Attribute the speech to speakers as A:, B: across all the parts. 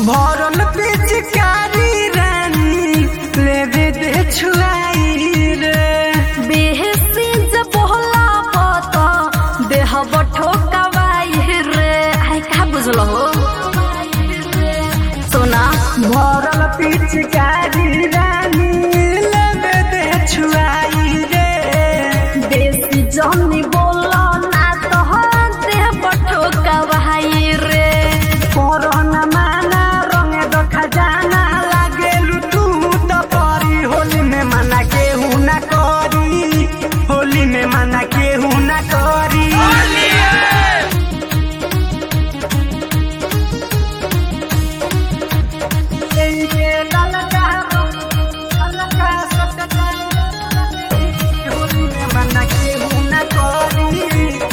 A: भरल पिचकारी रानी लेवे दे छुआई रे
B: बेहसी जब होला पता देह ठोकवाई रे आई का बुझल हो सोना
A: भरल पिचकारी रानी लेवे दे छुआई रे
B: बेसी जनी बोला ना तो देह ठोकवाई रे
A: कोरोना माना रंगे दो खजाना लागेलु तू तो परी होली में मना केहू ना करी होली में मना केहू ना करी ये ललका ललका सकता होली में मना केहू ना करी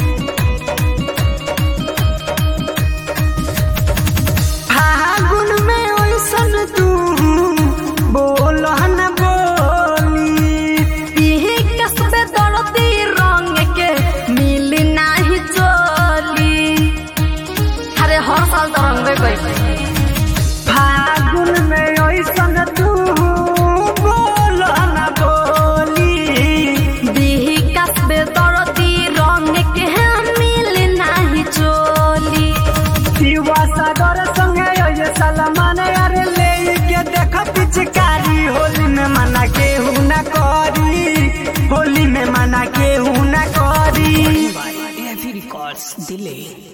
A: फागुन में ओइसन तू बोलहन बोली
B: इही कसबे दर्दी रंग के मिली नाही चोली अरे हर साल तो रंगबे कैसे
A: फागुन में ओइसन तू बोलहन बोली
B: बिही कसबे दर्दी रंग के मिली नाही चोली
A: शिवा सागर संगे ओए सलमान अरे ले के देख पिचकारी होली में मना केहू ना करी होली में मना केहू ना करी
C: Heavy records delay.